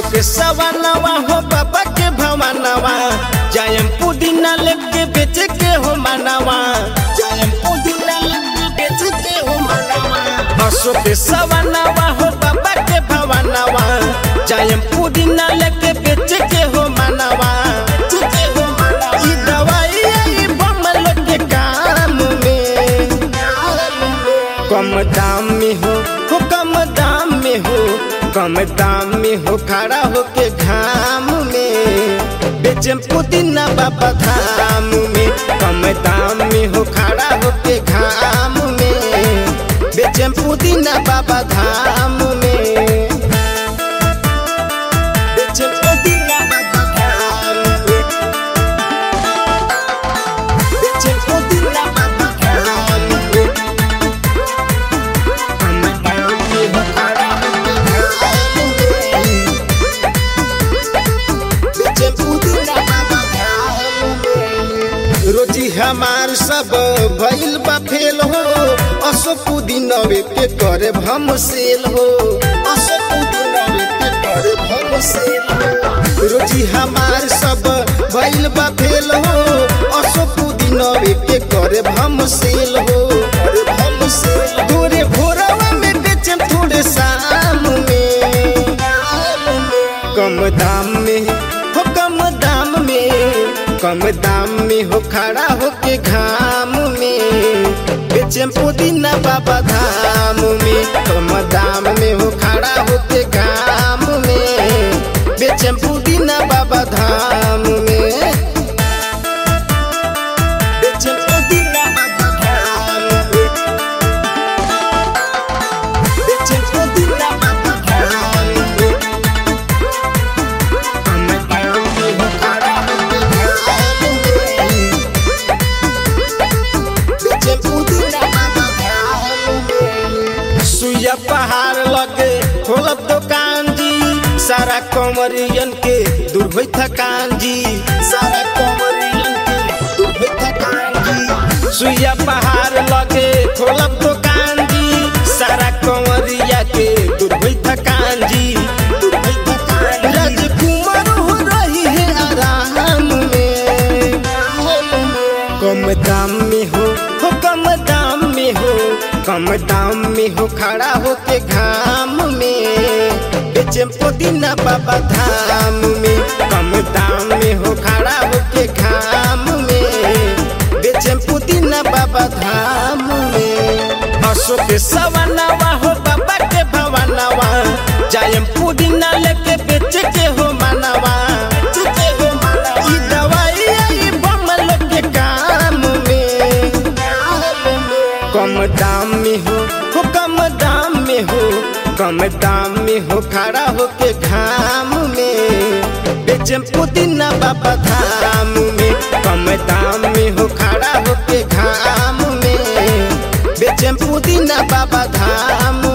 के सवानवा हो बाबा के भवानवा जायम पुदीना लेके बेच के हो मानवा जायम पुदीना लेके बेच के हो मानवा हसो के सवानवा हो बाबा के भवानवा जायम पुदीना लेके बेच के हो मानवा ई दवाई आई बमल के काम में कम दाम में हो हो कम दाम में हो कम दाम में हो खड़ा हो के घाम में बेचम पुदीना बाबा धाम में कम दाम में हो खड़ा हो के घाम में बेचम पुदीना बाबा धाम में बेचम पुदीना बाबा धाम में बेचम पुदीना बाबा धाम में रोजी हमार सब भइल बा फेल हो असो पुदीनवे के करे भम सेल हो असो पुदीनवे के करे भम सेल हो रोजी हमार सब भइल बा फेल हो असो पुदीनवे के करे भम सेल हो करे भम सेल थोड़े भोरवा में बेचम थोड़े शाम में कम दाम में हो कम दाम में कम दाम में हो खड़ा हो के घाम में बेचम पुदीना बाबा धाम में कम दाम में हो खड़ा हो के घाम में बेचम पुदीना बाबा धाम में बेचम पुदीना बाबा धाम में बेचम पुदीना बाबा धाम में कम दाम में हो खड़ा हो के घाम में बेचम पुदीना बाबा धाम में सुइया पहाड़ लगे खोलब दुकान जी सारा कमरियन के दूर होई थकान जी सारा कमरियन के दूर होई थकान जी सुइया पहाड़ लगे खोलब दुकान जी सारा कमरिया के दूर होई थकान जी दूर होई थकान राजकुमार हो रही है आराम में कम दाम में हो हो कम दाम में हो कम दाम में हो खड़ा हो के घाम में बेचम पुदीना बाबा धाम में कम दाम में हो खड़ा हो के घाम में बेचम पुदीना बाबा धाम में हसो के सवानवा हो बाबा के भवानवा जायम पुदीना लेके बेच के हो मानवा ई दवाई आई बमल के काम में कम दाम में हो हो कम दाम में हो कम दाम में हो खड़ा हो के घाम में बेचम पुदीना बाबा धाम में कम दाम में हो खड़ा हो के घाम में बेचम पुदीना बाबा धाम